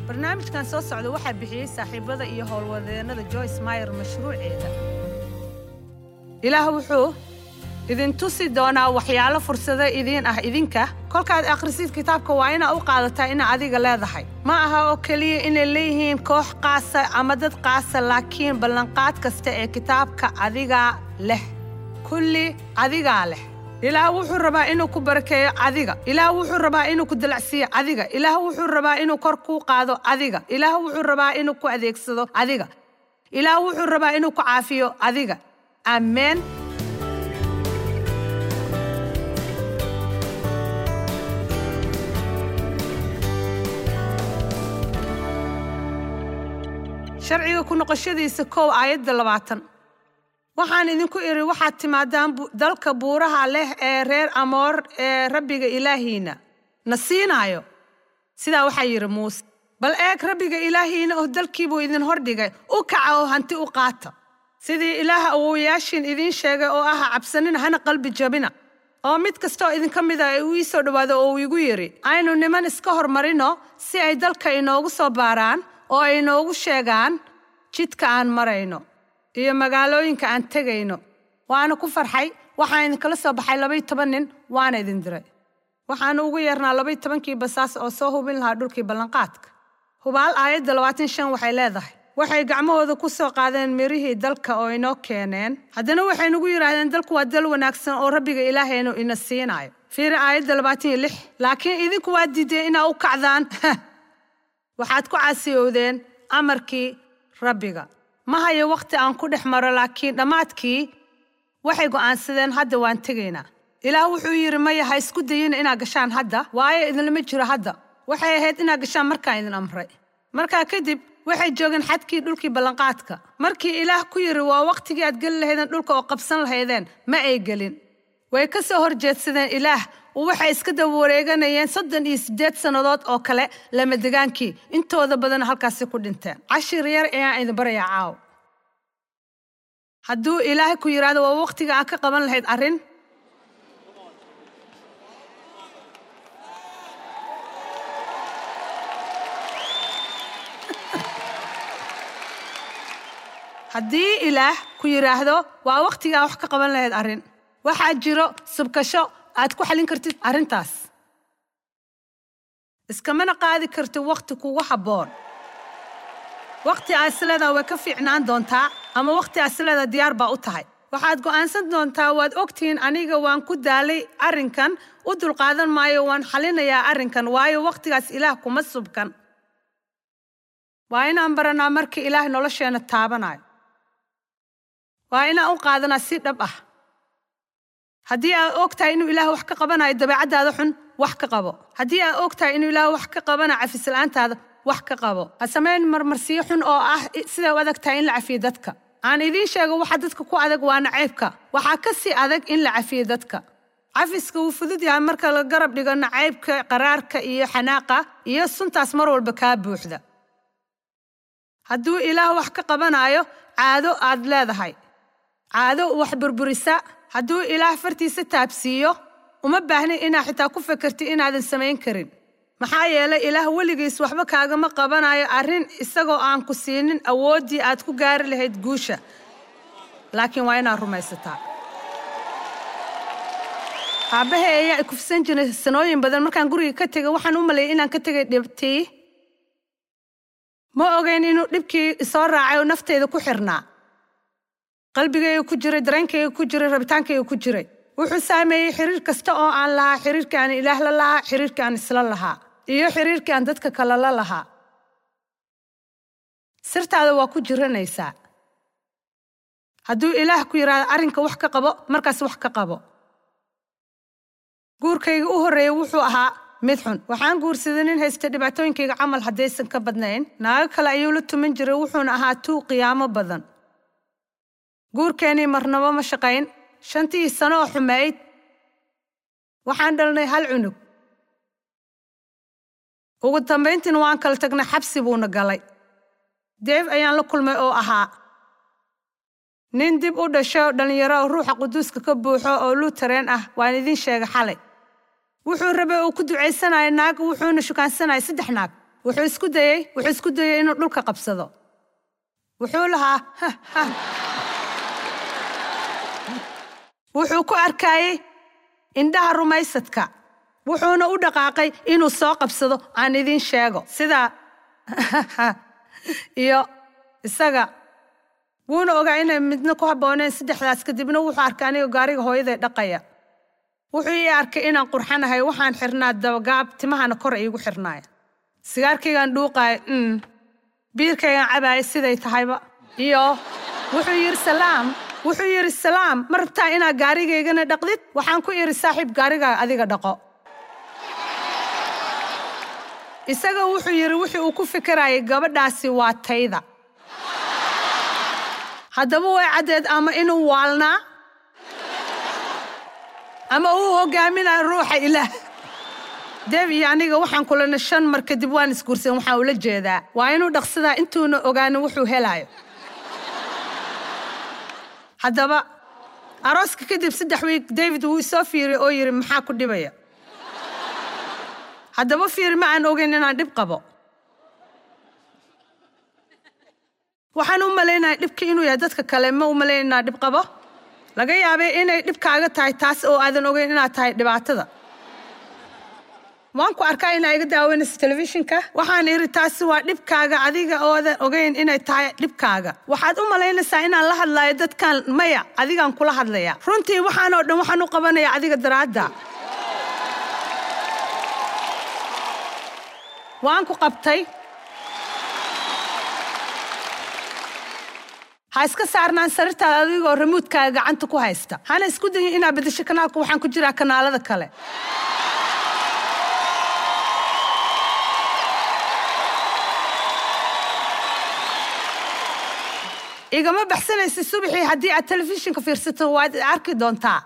barnaamijkan soo socda waxaa bixiyey saaxiibada iyo howlwadeennada joyce mayer mashruuceeda ilaah wuxuu idin tusi doonaa waxyaalo fursado idiin ah idinka kolkaad akhrisid kitaabka waa inaa u qaadataa ina adiga leedahay ma aha oo keliya inay leeyihiin koox qaasa ama dad qaasa laakiin ballanqaad kasta ee kitaabka adigaa leh kulli adigaa leh ilaah wuxuu rabaa inuu ku barakeeyo adiga ilaah wuxuu rabaa inuu ku dalacsiiyo adiga ilaah wuxuu rabaa inuu kor kuu qaado adiga ilaah wuxuu rabaa inuu ku adeegsado adiga ilaah wuxuu rabaa inuu ku caafiyo adiga aameen sharciga ku noqoshadiisa kow aayadda labaatan waxaan idinku idhi waxaad timaadaan dalka buuraha leh ee reer amoor ee rabbiga ilaahiina na siinaayo sidaa waxaa yidhi muuse bal eeg rabbiga ilaahiina oo dalkiibuu idin hordhigay u kaca oo hanti u qaata sidii ilaaha awowayaashiin idiin sheegay oo aha cabsanina hana qalbi jabina oo mid kastaoo idinka mida uu ii soo dhowaado oo uu igu yidhi aynu niman iska hormarino si ay dalka inoogu soo baaraan oo ay inoogu sheegaan jidka aan marayno iyo magaalooyinka aan tegayno waana ku farxay waxaan idinkala soo baxay labay toban nin waana idin diray waxaanu ugu yeernaa labay tobankii basaas oo soo hubin lahaa dhulkii ballanqaadka hubaal aayadda labaatan shan waxay leedahay waxay gacmahooda ku soo qaadeen mirihii dalka oo inoo keeneen haddana waxay nagu yidhaahdeen dalku waa dal wanaagsan oo rabbiga ilaahaynu ina siinaayo fiiri aayadda labaatan iyo lix laakiin idinku waa diideen inaa u kacdaan waxaad ku caasiyowdeen amarkii rabbiga ma hayo wakhti aan ku dhex maro laakiin dhammaadkii waxay go'aansadeen hadda waan tegaynaa ilaah wuxuu yidhi maya ha isku dayina inaad gashaan hadda waayo idinlama jiro hadda waxay ahayd inaad gashaan markaan idin amray markaa kadib waxay joogeen xadkii dhulkii ballanqaadka markii ilaah ku yidhi waa wakhtigii aad geli lahaydeen dhulka oo qabsan lahaydeen ma ay gelin way ka soo horjeedsadeen ilaah waxay iska daba wareeganayeen soddon iyo siddeed sannadood oo kale lamadegaankii intooda badan halkaasi ku dhinteen cashir yar ayaan idin barayaa caaw hadduu ilaahay ku yidhaahdo waa wakhtiga aad ka qaban lahayd arrin haddii ilaah ku yidhaahdo waa wakhtigaa wax ka qaban lahayd arrin waxaa jiro subkasho aad ku xallin kartid arrintaas iskamana qaadi kartid wakhti kugu habboon wakhti aad isleedaa way ka fiicnaan doontaa ama wakhti aad isleedaa diyaar baa u tahay waxaad go'aansan doontaa waad ogtihiin aniga waan ku daalay arrinkan u dulqaadan maayo waan xallinayaa arrinkan waayo wakhtigaas ilaah kuma subkan waa inaan baranaa marka ilaah nolosheenna taabanayo waa inaan u qaadanaa si dhab ah haddii aad og tahay inuu ilaah wax ka qabanayo dabeecaddaada xun wax ka qabo haddii aad og tahay inuu ilaah wax ka qabanayo cafisla'aantaada wax ka qabo ha samayn marmarsiyo xun oo ah siday u adag tahay in la cafiyo dadka aan idiin sheego waxa dadka ku adag waa nacaybka waxaa ka sii adag in la cafiyo dadka cafiska wuu fudud yahay marka la garab dhigo nacaybka qaraarka iyo xanaaqa iyo suntaas mar walba kaa buuxda hadduu ilaah wax ka qabanayo caado aad leedahay caado wax burburisa hadduu ilaah fartiisa taabsiiyo uma baahnin inaad xitaa ku fekertid inaadan samayn karin maxaa yeelay ilaah weligiis waxba kaagama qabanayo arrin isagoo aan ku siinin awooddii aad ku gaari lahayd guusha laakiin waa inaad rumaysataa aabbahay ayaa ikufsan jiray sanooyin badan markaan guriga ka tegay waxaan u maleeyay inaan ka tegay dhibtii ma ogeyn inuu dhibkii isoo raacay oo nafteyda ku xirnaa qalbigayga ku jiray dareenkayga ku jiray rabitaankayga ku jiray wuxuu saameeyey xiriir kasta oo aan lahaa xiriirkii aan ilaah la lahaa xiriirkii aan isla lahaa iyo xiriirkii aan dadka kale la lahaa sirtaada waa ku jiranaysaa hadduu ilaah ku yidhaahdo arrinka wax ka qabo markaas wax ka qabo guurkayga u horreeyey wuxuu ahaa mid xun waxaan guursaday nin haysta dhibaatooyinkayga camal haddaysan ka badnayn naago kale ayuu la tuman jiray wuxuuna ahaa tuu qiyaamo badan guurkeennii marnabo ma shaqayn shantii sano oo xumayd waxaan dhalnay hal cunug ugu dambayntiina waan kala tagnay xabsi buuna galay deef ayaan la kulmay oo ahaa nin dib u dhasho dhallinyaro oo ruuxa quduuska ka buuxo oo luutareen ah waan idiin sheegay xalay wuxuu rabay uu ku ducaysanaya naag wuxuuna shukaansanaya saddex naag wuxuu isku dayey wuxuu isku dayey inuu dhulka qabsado wuxuu lahaa "Ha, ha." wuxuu ku arkayey indhaha rumaysadka wuxuuna u dhaqaaqay inuu soo qabsado aan idiin sheego sida iyo isaga wuuna ogaa inay midna ku habbooneen saddexdaas kadibna wuxuu arkay aniga gaariga hooyaday dhaqaya wuxuu ii arkay inaan qurxanahay waxaan xirnaa dabagaab timahana kor iigu xirnaaya sigaarkaygaan dhuuqaaya mm biirkaygaan cabaaya siday tahayba iyo wuxuu yidhi salaam wuxuu yidhi salaam ma rabtaa inaad gaarigaygana dhaqdid waxaan ku idhi saaxiib gaarigaa adiga dhaqo isaga wuxuu yidhi wixii uu ku fikirayay gabadhaasi waa tayda haddaba way caddeed ama inuu waalnaa ama uu hogaaminayo ruuxa ilaah deeb iyo aniga waxaan kulana shan mar kadib waan isguursan waxaan ula jeedaa waa inuu dhaqsadaa intuuna ogaanin wuxuu helaayo haddaba arooska kadib saddex wiig david wuu isoo fiiriy oo yidhi maxaa ku dhibaya haddaba fiiri ma aan ogeyn inaan dhib qabo waxaan u malaynaya dhibka inuu yahay dadka kale ma u malayn inaan dhib qabo laga yaabay inay dhibkaaga tahay taas oo aadan ogeyn inaad tahay dhibaatada waan ku arkaa inaa iga daawanayso telefishinka waxaan idhi taasi waa dhibkaaga adiga oodan ogeyn inay tahay dhibkaaga waxaad u malaynaysaa inaan la hadlayo dadkan maya adigaan kula hadlaya runtii waxaan oo dhan waxaan u qabanaya adiga daraadda waan ku qabtay ha iska saarnaan sarirtaada adigoo ramuudkaaga gacanta ku haysta hana isku dayin inaad bedesho kanaalka waxaan ku jiraa kanaalada kale igama baxsanaysa subaxii haddii aad telefishinka fiirsato waad arki doontaa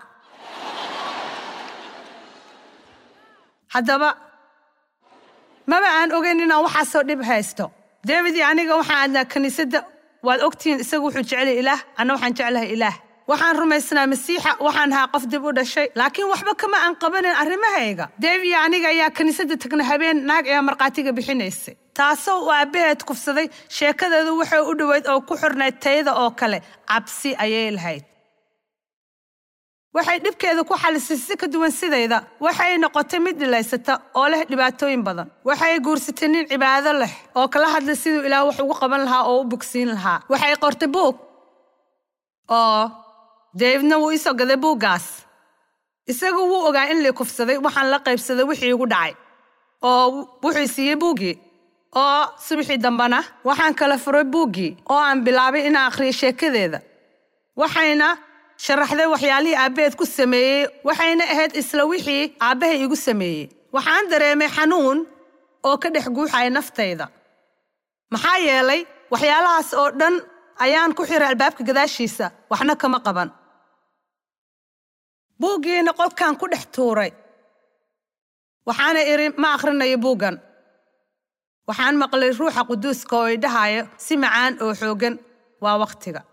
haddaba maba aan ogeyn inaan waxaasoo dhib haysto david iyo aniga waxaan aadnaa kiniisadda waad ogtihiin isagu wuxuu jeclay ilaah anna waxaan jeclahay ilaah waxaan rumaysnaa masiixa waxaan ahaa qof dib u dhashay laakiin waxba kama aan qabanin arrimahayga deev iyo aniga ayaa kiniisadda tagna habeen naag ayaa markhaatiga bixinaysay taasoo uu aabbaheed kufsaday sheekadeedu waxay u dhoweyd oo ku xirnayd tayada oo kale cabsi ayay lahayd waxay dhibkeeda ku xalisay si ka duwan sidayda waxay noqotay mid dhilaysata oo leh dhibaatooyin badan waxay guursatay nin cibaado leh oo kala hadlay siduu ilaah wax ugu qaban lahaa oo u bogsiin lahaa waxay qortay buug oo davidna wuu isoo gaday buuggaas isagu wuu ogaa in lii kufsaday waxaan la qaybsaday wixii igu dhacay oo wuxuu siiyey buuggii oo subaxii dambena waxaan kala furay buuggii oo aan bilaabay inaan akhriyo sheekadeeda waxayna sharaxday waxyaalihii aabbaheed ku sameeyey waxayna ahayd isla wixii aabbahay igu sameeyey waxaan dareemay xanuun oo ka dhex guuxaya naftayda maxaa yeelay waxyaalahaas oo dhan ayaan ku xiray albaabka gadaashiisa waxna kama qaban buuggiina qolkan ku dhex tuuray waxaana idhi ma akhrinayo buuggan waxaan maqlay ruuxa quduuska oo idhahayo si macaan oo xooggan waa wakhtiga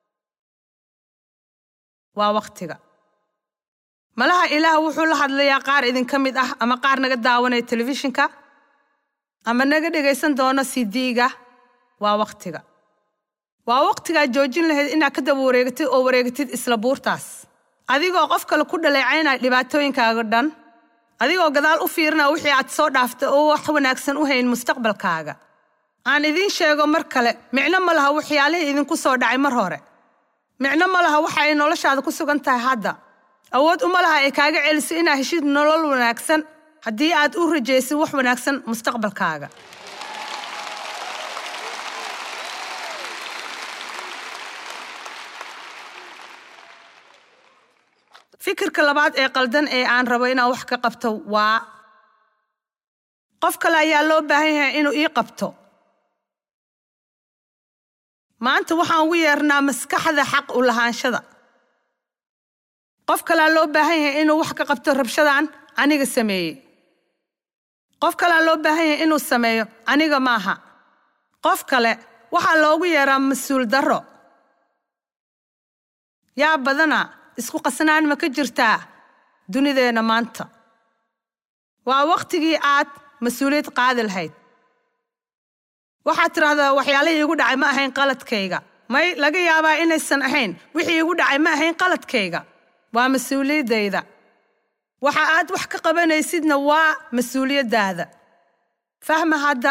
waa wakhtiga malaha ilaah wuxuu la hadlayaa qaar idinka mid ah ama qaar naga daawanaya telefishinka ama naga dhegaysan doono cd-ga waa wakhtiga waa wakhtigaad joojin lahayd inaad ka daba wareegatid oo wareegatid isla buurtaas adigoo qof kale ku dhaleecaynaya dhibaatooyinkaaga dhan adigoo gadaal u fiirinaya wixii aad soo dhaaftay oo wax wanaagsan u hayn mustaqbalkaaga aan idiin sheego mar kale micno ma laha waxyaalihii idinku soo dhacay mar hore micno ma laha waxa ay noloshaada ku sugan tahay hadda awood uma laha ay kaaga celiso inaad heshid nolol wanaagsan haddii aad u rajaysid wax wanaagsan mustaqbalkaaga fikirka labaad ee qaldan ee aan rabo inaan wax ka qabto waa qof kale ayaa loo baahan yahay inuu ii qabto maanta waxaan ugu yeernaa maskaxda xaq u lahaanshada qof kalea loo baahan yahay inuu wax ka qabto rabshadan aniga sameeyey qof kalea loo baahan yahay inuu sameeyo aniga maaha qof kale waxaa loogu yeeraa mas-uul darro yaa badana isku qasnaan ma ka jirtaa dunideenna maanta waa wakhtigii aad mas-uuliyad qaadi lahayd waxaad tidhaahdaa waxyaalihii igu dhacay ma ahayn qaladkayga may laga yaabaa inaysan ahayn wixii igu dhacay ma ahayn qaladkayga waa mas-uuliyaddayda waxa aad wax ka qabanaysidna waa mas-uuliyaddaada fahma hadda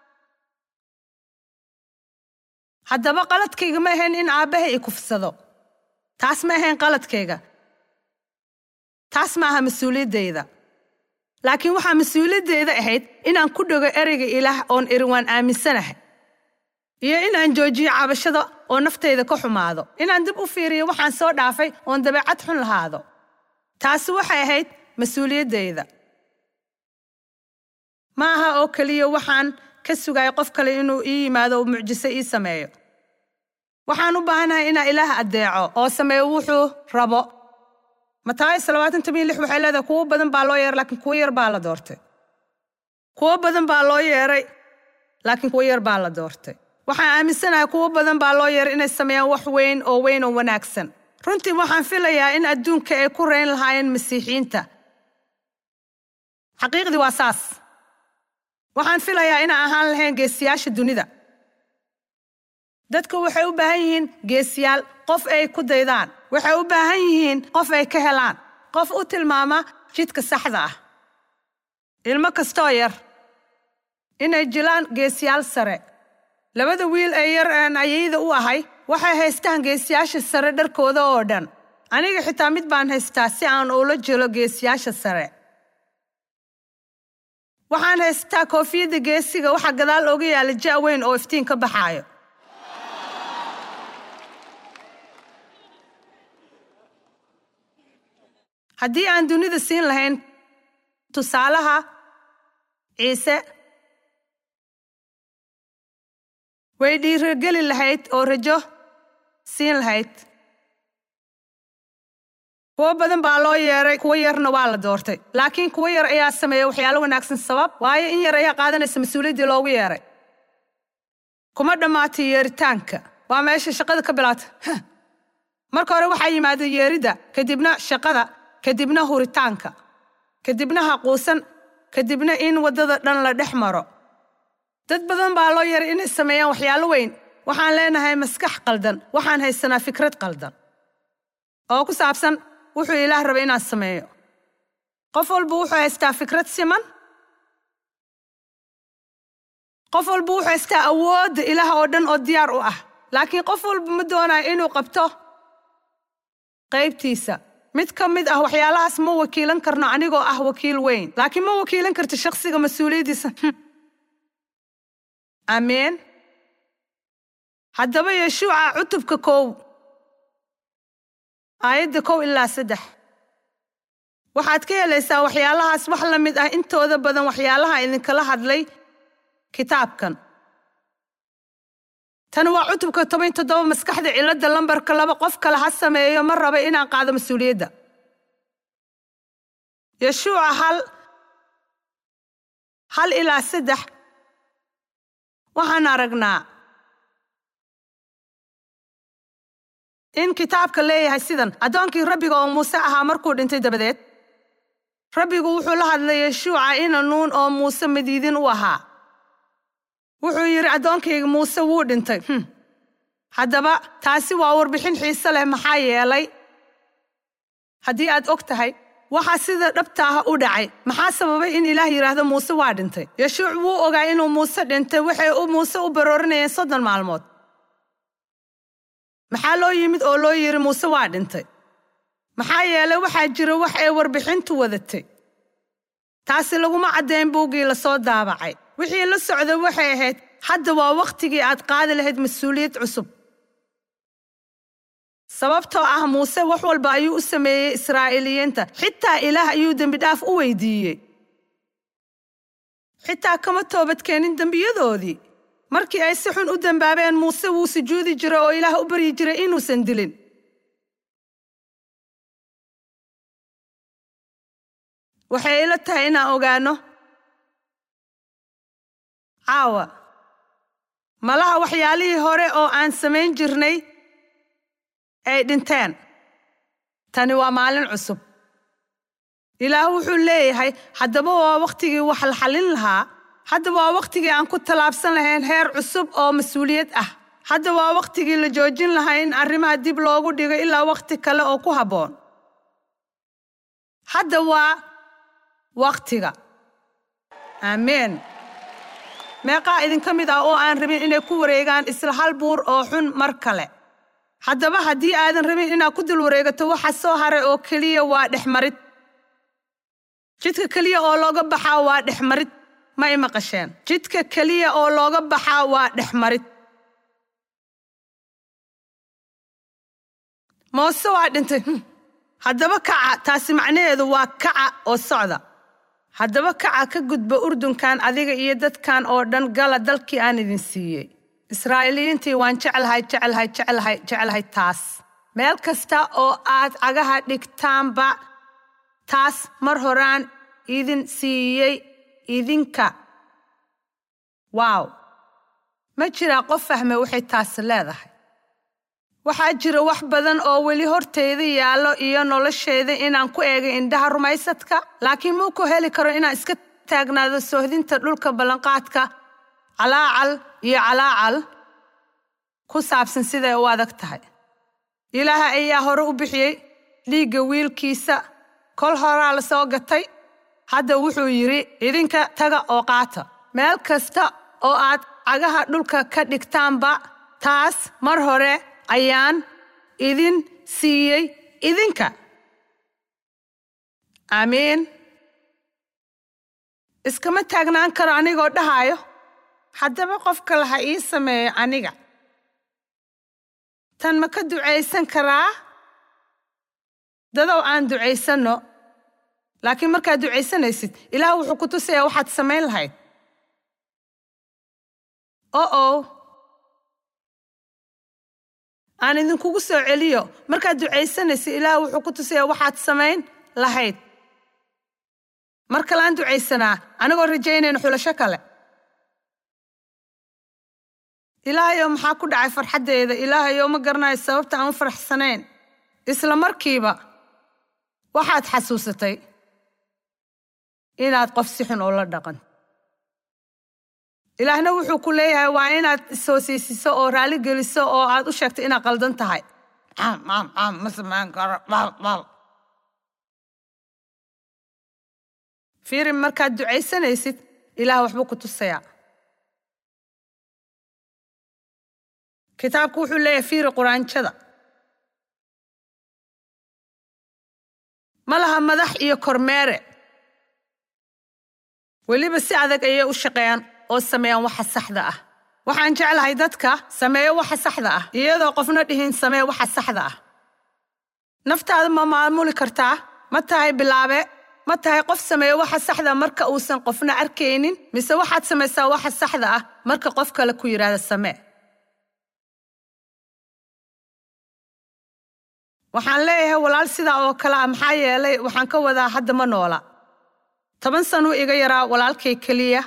haddaba qaladkayga ma ahayn in aabbahay i kufsado taas ma ahayn qaladkayga taas ma aha mas-uuliyaddayda laakiin waxaa mas-uuliyaddayda ahayd inaan ku dhego ereyga ilaah oon iri waan aaminsanahay iyo inaan joojiyo cabashada oo naftayda ka xumaado inaan dib u fiiriyo waxaan soo dhaafay oon dabeecad xun lahaado taasi waxay ahayd mas-uuliyaddayda ma aha oo keliya waxaan ka sugaya qof kale inuu ii yimaado oo mucjiso ii sameeyo waxaan u baahanahay inaan ilaah addeeco oo sameeyo wuxuu rabo mataayis labaatan toban iyo lix waxay leedahay kuwo badan baa loo yeeray laakiin kuwo yar baa la doortay kuwo badan baa loo yeeray laakiin kuwo yar baa la doortay waxaan aaminsanahay kuwo badan baa loo yeeray inay sameeyaan wax weyn oo weyn oo wanaagsan runtii waxaan filayaa in adduunka ay ku rayn lahaayeen masiixiyiinta xaqiiqdii waa saas waxaan filayaa inaan ahaan lahayn geesiyaasha dunida dadka waxay u baahan yihiin geesiyaal qof ay ku daydaan waxay u baahan yihiin qof ay ka helaan qof u tilmaama jidka saxda ah ilmo kastoo yar inay jilaan geesiyaal sare labada wiil ee yar aan ayayda u ahay waxay haystaan geesiyaasha sare dharkooda oo dhan aniga xitaa mid baan haystaa si aan ula jelo geesiyaasha sare waxaan haystaa koofiyadda geesiga waxaa gadaal ooga yaalla ja' weyn oo iftiin ka baxaayo haddii aan dunida siin lahayn tusaalaha ciise way dhiirogeli lahayd oo rajo siin lahayd kuwo badan baa loo yeeray kuwo yarna waa la doortay laakiin kuwo yar ayaa sameeya waxyaalo wanaagsan sabab waayo in yar ayaa qaadanaysa mas-uuliyaddii loogu yeeray kuma dhammaatay yeeritaanka waa meesha shaqada ka bilaata marka hore waxaa yimaada yeeridda kadibna shaqada kadibna huritaanka kadibna haquusan kadibna in waddada dhan la dhex maro dad badan baa loo yaray inay sameeyaan waxyaalo weyn waxaan leenahay maskax qaldan waxaan haysanaa fikrad qaldan oo ku saabsan wuxuu ilaah raba inaan sameeyo qof walba wuxuu haystaa fikrad siman qof walba wuxuu haystaa awoodda ilaah oo dhan oo diyaar u ah laakiin qof walba ma doonayo inuu qabto qaybtiisa mid ka mid ah waxyaalahaas ma wakiilan karno anigoo ah wakiil weyn laakiin ma wakiilan karto shakhsiga mas-uuliyaddiisa ameen haddaba yeshuuca cutubka kow aayadda kow ilaa saddex waxaad ka helaysaa waxyaalahaas wax la mid ah intooda badan waxyaalaha idinkala hadlay kitaabkan tani waa cutubka toban toddoba maskaxda cilladda lambarka laba qof kale ha sameeyo ma raba inaan qaado mas-uuliyadda yeshuuca hal hal ilaa saddex waxaan aragnaa in kitaabka leeyahay sidan addoonkii rabbiga oo muuse ahaa markuu dhintay dabadeed rabbigu wuxuu la hadlay yeshuuca ina nuun oo muuse madiidin u ahaa wuxuu yidhi addoonkayga muuse wuu dhintay haddaba taasi waa warbixin xiise leh maxaa yeelay haddii aad og tahay waxaa sida dhabta ah u dhacay maxaa sababay in ilaah yidhaahdo muuse waa dhintay yeshuuc wuu ogaa inuu muuse dhintay waxay muuse u baroorinayeen soddon maalmood maxaa loo yimid oo loo yidhi muuse waa dhintay maxaa yeelay waxaa jira wax ay warbixintu wadatay taasi laguma caddayn buuggii la soo daabacay wixii la socday waxay ahayd hadda waa wakhtigii aad qaadi lahayd mas-uuliyad cusub sababtoo ah muuse wax walba ayuu u sameeyey israa'iiliyiinta xitaa ilaah ayuu dembidhaaf u weydiiyey xitaa kama toobadkeenin dembiyadoodii markii ay si xun u dembaabeen muuse wuu sujuudi jiray oo ilaah u baryi jiray inuusan dilin waxay ila tahay inaan ogaano caawa malaha waxyaalihii hore oo aan samayn jirnay ay dhinteen tani waa maalin cusub ilaah wuxuu leeyahay haddaba waa wakhtigii wax la xallin lahaa hadda waa wakhtigii aan ku tallaabsan lahayn heer cusub oo mas-uuliyad ah hadda waa wakhtigii la joojin lahaa in arrimaha dib loogu dhigo ilaa wakhti kale oo ku habboon hadda waa wakhtiga aameen meeqaa idinka mid ah oo aan rabin inay ku wareegaan isla hal buur oo xun mar kale haddaba haddii aadan rabin inaad ku dul wareegato waxa soo haray oo keliya waa dhexmarid jidka keliya oo looga baxaa waa dhexmarid ma i maqasheen jidka keliya oo looga baxaa waa dhexmarid moose waa dhintay haddaba kaca taasi macnaheedu waa kaca oo socda haddaba kaca ka gudba urdunkan adiga iyo dadkan oo dhan gala dalkii aan idin siiyey israa'iiliyiintii waan jeclahay jeclahay jeclahay jeclahay taas meel kasta oo aad cagaha dhigtaanba taas mar horaan idin siiyey idinka waaw ma jiraa qof fahme waxay taas leedahay waxaa jira wax badan oo weli hortayda yaallo iyo noloshayda inaan ku eegay indhaha rumaysadka laakiin muu ku heli karo inaan iska taagnaado soohdinta dhulka ballanqaadka calaacal iyo calaacal ku saabsan siday u adag tahay ilaaha ayaa hore u bixiyey dhiigga wiilkiisa kol horaa la soo gatay hadda wuxuu yidhi idinka taga oo qaata meel kasta oo aad cagaha dhulka ka dhigtaanba taas mar hore ayaan idin siiyey idinka aamiin iskama taagnaan karo anigoo dhahaayo haddaba qof kale ha ii sameeyo aniga tan ma ka ducaysan karaa dadow aan ducaysanno laakiin markaad ducaysanaysid ilaah wuxuu ku tusayaa waxaad samayn lahayd o o aan idinkugu soo celiyo markaad ducaysanaysid ilaah wuxuu ku tusayaa waxaad samayn lahayd mar kaleaan ducaysanaa anigoo rajaynayna xulasho kale ilaahayow maxaa ku dhacay farxaddeeda ilaahayow ma garanayo sababta aan u faraxsanayn isla markiiba waxaad xasuusatay inaad qof si xun oo la dhaqan ilaahna wuxuu ku leeyahay waa inaad ishoosaysiso oo raali geliso oo aad u sheegto inaad qaldan tahay ma samayn karo fiiri markaad ducaysanaysid ilaah waxbuu ku tusayaa kitaabku wuxuu leeyahay fiiri quraanjada ma laha madax iyo kormeere weliba si adag ayay u shaqeeyaan oo sameeyaan waxa saxda ah waxaan jeclahay dadka sameeyo waxa saxda ah iyadoo qofna dhihin samee waxa saxda ah naftaada ma maamuli kartaa ma tahay bilaabe ma tahay qof sameeyo waxa saxda marka uusan qofna arkaynin mise waxaad samaysaa waxa saxda ah marka qof kale ku yidhaahda samee waxaan leeyahay walaal sidaa oo kale ah maxaa yeelay waxaan ka wadaa hadda ma noola toban sanuu iga yaraa walaalkay keliya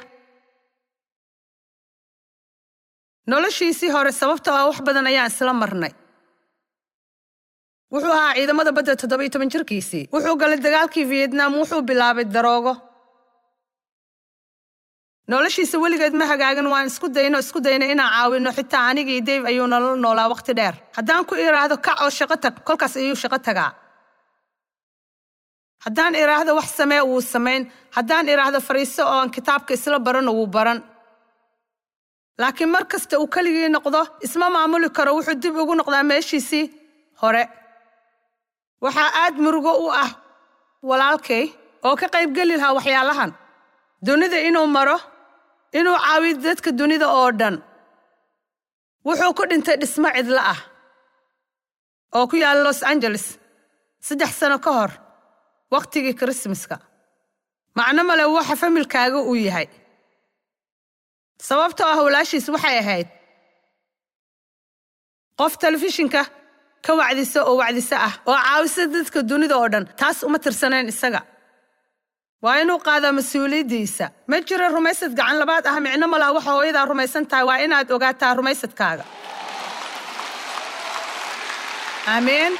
noloshiisii hore sababtoo ah wax badan ayaan isla marnay wuxuu ahaa ciidamada badda toddoba iyo toban jirkiisii wuxuu galay dagaalkii vietnam wuxuu bilaabay daroogo noloshiisa weligeed ma hagaagin waan isku dayno isku dayno inaan caawino xitaa anigii dave ayuu nolol noolaa wakhti dheer haddaan ku idhaahdo kac oo shaqo tag kolkaas ayuu shaqo tagaa haddaan idhaahdo wax samee wuu samayn haddaan idhaahdo fariiso oo aan kitaabka isla barano wuu baran laakiin mar kasta uu keligii noqdo isma maamuli karo wuxuu dib ugu noqdaa meeshiisii hore waxaa aad murugo u ah walaalkay oo ka qaybgeli lahaa waxyaalahan dunida inuu maro inuu caawiyo dadka dunida oo dhan wuxuu ku dhintay dhismo cidlo ah oo ku yaala los angeles saddex sano ka hor wakhtigii krismaska macno male waxa familkaaga uu yahay sababtoo ah walaashiis waxay ahayd qof telefishinka ka wacdisa oo wacdise ah oo caawisa dadka dunida oo dhan taas uma tirsanayn isaga waa inuu qaadaa mas-uuliyaddiisa ma jiro rumaysad gacan labaad ah micno malaa waxa hooyadaa rumaysan tahay waa inaad ogaataa rumaysadkaaga aamiin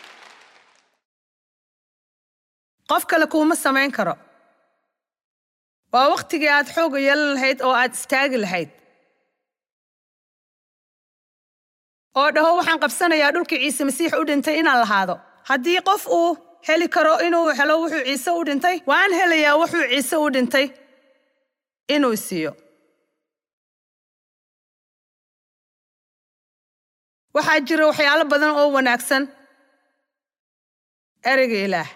qof kale kuuma samayn karo waa wakhtigii aad xooga yeelan lahayd oo aad istaagi lahayd oo dhaho waxaan qabsanayaa dhulkii ciise masiix u dhintay inaan lahaado haddii qof uu heli karo inuu helo wuxuu ciise u dhintay waan helayaa wuxuu ciise u dhintay inuu siiyo waxaa jira waxyaalo badan oo wanaagsan ereyga ilaah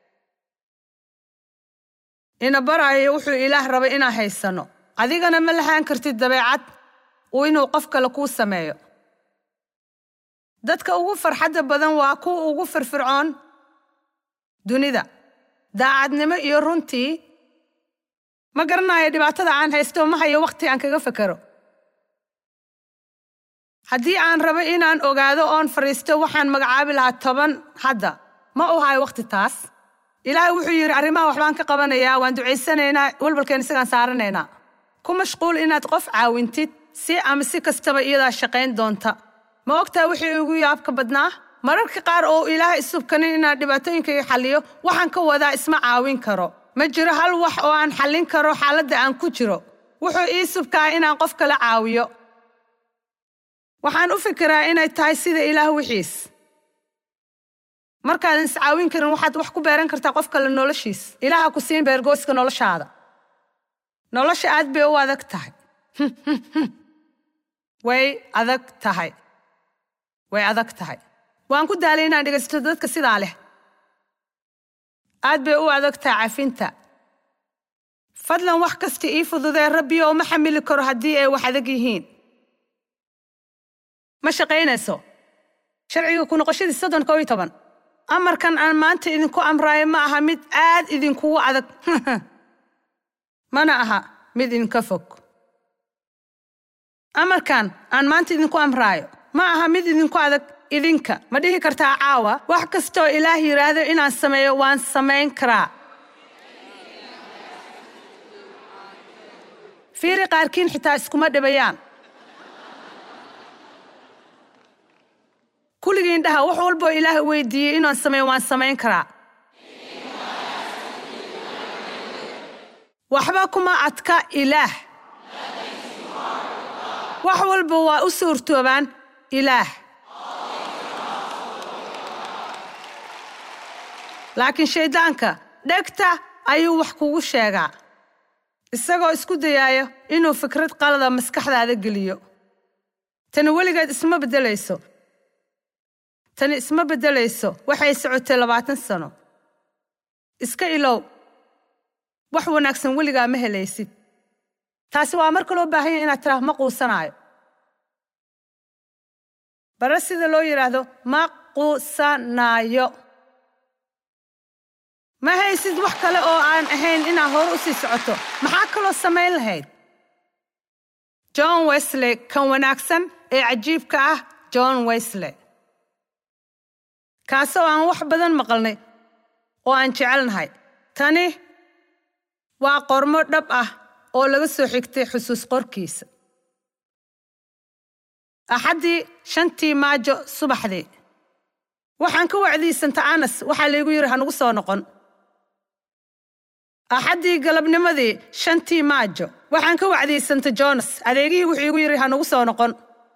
ina baraayo wuxuu ilaah rabay inaan haysanno adigana ma lahaan kartid dabeecad uu inuu qof kale kuu sameeyo dadka ugu farxadda badan waa kuwa ugu firfircoon dunida daacadnimo iyo runtii ma garanayo dhibaatada aan haysto ma hayo wakhti aan kaga fekero haddii aan rabo inaan ogaado oon fadhiisto waxaan magacaabi lahaa toban hadda ma u hayo wakhti taas ilaahay wuxuu yidhi arrimaha waxbaan ka qabanayaa waan ducaysanaynaa walbalkeen isagaan saaranaynaa ku mashquul inaad qof caawintid si ama si kastaba iyadaa shaqayn doonta ma ogtaa wixii ugu yaabka badnaa mararka qaar oo ilaahay isubkanin inaan dhibaatooyinkayga xalliyo waxaan ka wadaa isma caawin karo ma jiro hal wax oo aan xallin karo xaaladda aan ku jiro wuxuu ii subkaa inaan qof kala caawiyo waxaan u fikiraa inay tahay sida ilaah wixiis markaadan iscaawin karin waxaad wax ku beeran kartaa qof kale noloshiis ilaaha ku siin beergooska noloshaada nolosha aad bay u adag tahay way adag tahay way adag tahay waan ku daalay inaan dhegaysto dadka sidaa leh aad bay u adag tahay cafinta fadlan wax kasta ii fududee rabbi oo ma xamili karo haddii ay wax adag yihiin ma shaqaynayso sharciga ku noqoshadii soddon koo iyo toban amarkan aan maanta idinku amraayo ma aha mid aad idinkugu adag mana aha mid idinka fog amarkan aan maanta idinku amraayo ma aha mid idinku adag idinka ma dhihi kartaa caawa wax kastoo ilaah yidhaahdo inaan sameeyo waan samayn karaa fiiri qaarkiin xitaa iskuma dhibayaan kulligii indhaha wax walboo ilaah weydiiyey inaan sameeyo waan samayn karaa waxba kuma adka ilaah wax walba waa u suurtoobaan ilaah laakiin shayddaanka dhegta ayuu wax kugu sheegaa isagoo isku dayaaya inuu fikrad qalada maskaxdaada geliyo tani weligeed isma beddelayso tani isma beddelayso waxay socotay labaatan sano iska ilow wax wanaagsan weligaa ma helaysid taasi waa marka loo baahanya inaad tiraah ma quusanaayo bare sida loo yidhaahdo ma quusanaayo ma haysid wax kale oo aan ahayn inaad hore u sii socoto maxaa kaloo samayn lahayd john wesley kan wanaagsan ee cajiibka ah john wesley kaasoo aan wax badan maqalnay oo aan jecelnahay tani waa qormo dhab ah oo laga soo xigtay xusuus qorkiisa axaddii shantii maajo subaxdii waxaan ka wacdiyey santa anas waxaa laygu yidhi hanugu soo noqon axaddii galabnimadii shantii maajo waxaan ka wacdiyey santa jonas adeegihii wuxuu igu yidhi hanugu soo noqon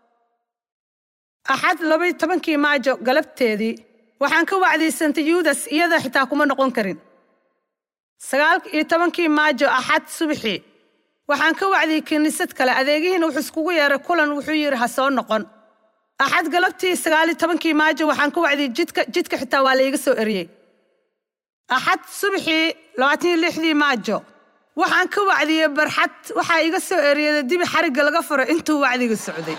axad labaiy tobankii maajo galabteedii waxaan ka wacdiyey santa yuudas iyada xitaa kuma noqon karin sagaal iyo tobankii maajo axad subaxii waxaan ka wacdiyey kiniisad kale adeegihiina wuxuu iskugu yeeray kulan wuxuu yidhi ha soo noqon axad galabtii sagaal iyo tobankii maajo waxaan ka wacdiyey jidka jidka xitaa waa layga soo eriyey axad subaxii labaatan iyo lixdii maajo waxaan ka wacdiyey barxad waxaa iga soo eriyada dibi xarigga laga furo intuu wacdiga socday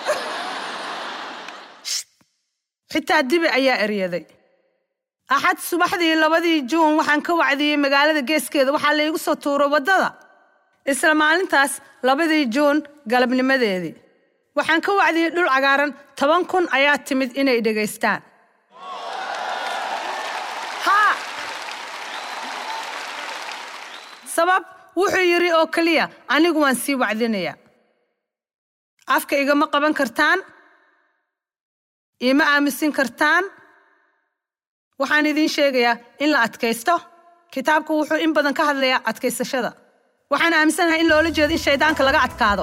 xitaa dibi ayaa eryaday axad subaxdii labadii juun waxaan ka wacdiyey magaalada geeskeeda waxaa laygu soo tuuro waddada isla maalintaas labadii juun galabnimadeedii waxaan ka wacdiyey dhul cagaaran toban kun ayaa timid inay dhegaystaan haa sabab wuxuu yidhi oo keliya anigu waan sii wacdinayaa afka igama qaban kartaan iima aamusin kartaan waxaan idiin sheegayaa in la adkaysto kitaabku wuxuu in badan ka hadlayaa adkaysashada waxaan aaminsanahay in loola jeedo in shaydaanka laga adkaado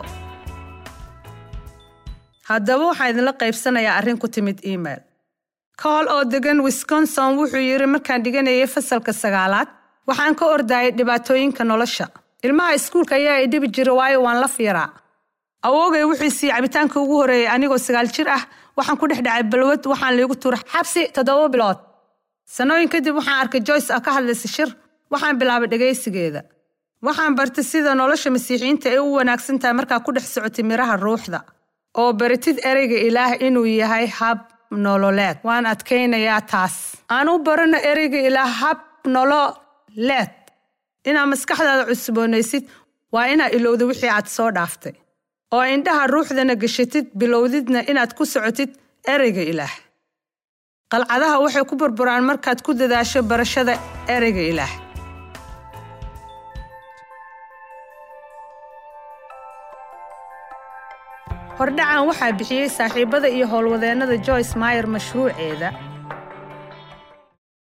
haddaba waxaan idinla qaybsanayaa arrin ku timid email kool oo degan wisconsin wuxuu yidhi markaan dhiganayay fasalka sagaalaad waxaan ka ordayay dhibaatooyinka nolosha ilmaha iskuulka ayaa i dhibi jira waayo waan la fiiraa awoogay wuxuu siiyey cabitaanka ugu horreeyey anigoo sagaal jir ah waxaan ku dhex dhacay balwad waxaan liigu tuura xabsi toddoba bilood sannooyin kadib waxaan arkay joyce ah ka hadlaysa shir waxaan bilaabay dhegaysigeeda waxaan bartay sida nolosha masiixiyiinta ay u wanaagsan tahay markaa ku dhex socotay miraha ruuxda oo baritid ereyga ilaah inuu yahay hab nololeed waan adkaynayaa taas aan u barano ereyga ilaah hab nololeed inaad maskaxdaada cusboonaysid waa inaad ilowda wixii aad soo dhaaftay oo indhaha ruuxdana geshatid bilowdidna inaad ku socotid ereyga ilaah qalcadaha waxay ku burburaan markaad ku dadaasho barashada ereyga ilaah hordhacan waxaa bixiyey saaxiibada iyo howlwadeennada joyce mayer mashruuceeda